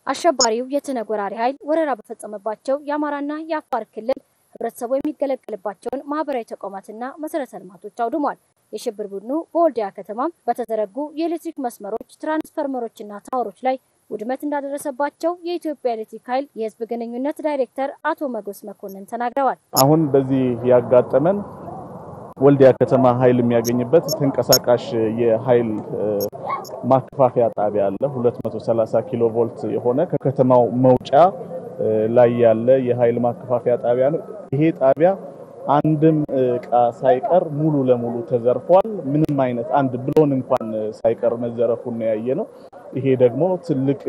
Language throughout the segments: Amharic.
አሸባሪው የትነግ ወራሪ ኃይል ወረራ በፈጸመባቸው የአማራና የአፋር ክልል ህብረተሰቡ የሚገለገልባቸውን ማህበራዊ ተቋማትና መሰረተ ልማቶች አውድሟል። የሽብር ቡድኑ በወልዲያ ከተማም በተዘረጉ የኤሌክትሪክ መስመሮች፣ ትራንስፈርመሮችና ታወሮች ላይ ውድመት እንዳደረሰባቸው የኢትዮጵያ ኤሌክትሪክ ኃይል የህዝብ ግንኙነት ዳይሬክተር አቶ መጎስ መኮንን ተናግረዋል። አሁን በዚህ ያጋጠመን ወልዲያ ከተማ ኃይል የሚያገኝበት ተንቀሳቃሽ የኃይል ማከፋፈያ ጣቢያ አለ። 230 ኪሎ ቮልት የሆነ ከከተማው መውጫ ላይ ያለ የኃይል ማከፋፈያ ጣቢያ ነው። ይሄ ጣቢያ አንድም እቃ ሳይቀር ሙሉ ለሙሉ ተዘርፏል። ምንም አይነት አንድ ብሎን እንኳን ሳይቀር መዘረፉን ነው ያየ ነው። ይሄ ደግሞ ትልቅ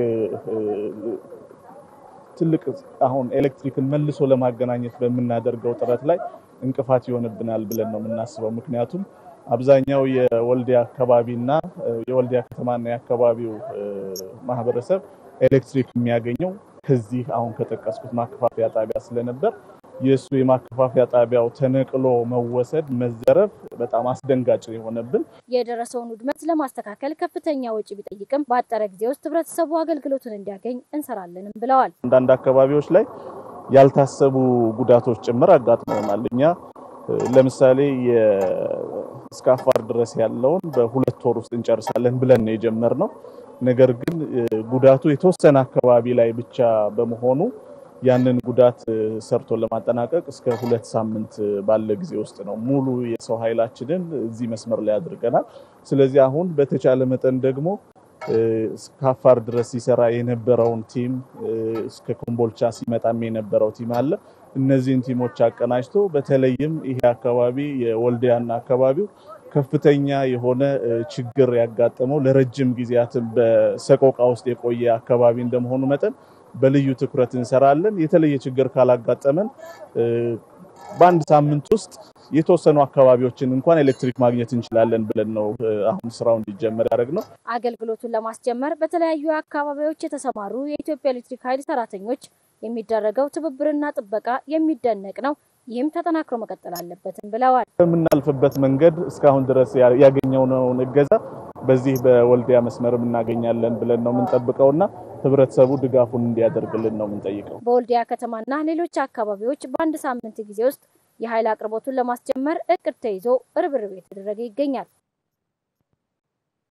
ትልቅ አሁን ኤሌክትሪክን መልሶ ለማገናኘት በምናደርገው ጥረት ላይ እንቅፋት ይሆንብናል ብለን ነው የምናስበው። ምክንያቱም አብዛኛው የወልዲያ አካባቢና የወልዲያ ከተማና የአካባቢው ማህበረሰብ ኤሌክትሪክ የሚያገኘው ከዚህ አሁን ከጠቀስኩት ማከፋፈያ ጣቢያ ስለነበር የእሱ የማከፋፈያ ጣቢያው ተነቅሎ መወሰድ መዘረፍ በጣም አስደንጋጭ የሆነብን። የደረሰውን ውድመት ለማስተካከል ከፍተኛ ወጪ ቢጠይቅም በአጠረ ጊዜ ውስጥ ህብረተሰቡ አገልግሎቱን እንዲያገኝ እንሰራለንም ብለዋል። አንዳንድ አካባቢዎች ላይ ያልታሰቡ ጉዳቶች ጭምር አጋጥመውናል። እኛ ለምሳሌ እስከ አፋር ድረስ ያለውን በሁለት ወር ውስጥ እንጨርሳለን ብለን ነው የጀመርነው። ነገር ግን ጉዳቱ የተወሰነ አካባቢ ላይ ብቻ በመሆኑ ያንን ጉዳት ሰርቶ ለማጠናቀቅ እስከ ሁለት ሳምንት ባለ ጊዜ ውስጥ ነው ሙሉ የሰው ኃይላችንን እዚህ መስመር ላይ አድርገናል። ስለዚህ አሁን በተቻለ መጠን ደግሞ እስከ አፋር ድረስ ሲሰራ የነበረውን ቲም እስከ ኮምቦልቻ ሲመጣም የነበረው ቲም አለ። እነዚህን ቲሞች አቀናጅቶ በተለይም ይሄ አካባቢ የወልዲያና አካባቢው ከፍተኛ የሆነ ችግር ያጋጠመው ለረጅም ጊዜያትን በሰቆቃ ውስጥ የቆየ አካባቢ እንደመሆኑ መጠን በልዩ ትኩረት እንሰራለን። የተለየ ችግር ካላጋጠመን በአንድ ሳምንት ውስጥ የተወሰኑ አካባቢዎችን እንኳን ኤሌክትሪክ ማግኘት እንችላለን ብለን ነው አሁን ስራው እንዲጀመር ያደረግነው። አገልግሎቱን ለማስጀመር በተለያዩ አካባቢዎች የተሰማሩ የኢትዮጵያ ኤሌክትሪክ ኃይል ሰራተኞች የሚደረገው ትብብርና ጥበቃ የሚደነቅ ነው። ይህም ተጠናክሮ መቀጠል አለበትም ብለዋል። በምናልፍበት መንገድ እስካሁን ድረስ ያገኘነውን እገዛ በዚህ በወልዲያ መስመርም እናገኛለን ብለን ነው የምንጠብቀውና ህብረተሰቡ ድጋፉን እንዲያደርግልን ነው የምንጠይቀው። በወልዲያ ከተማና ሌሎች አካባቢዎች በአንድ ሳምንት ጊዜ ውስጥ የኃይል አቅርቦቱን ለማስጀመር እቅድ ተይዞ ርብርብ የተደረገ ይገኛል።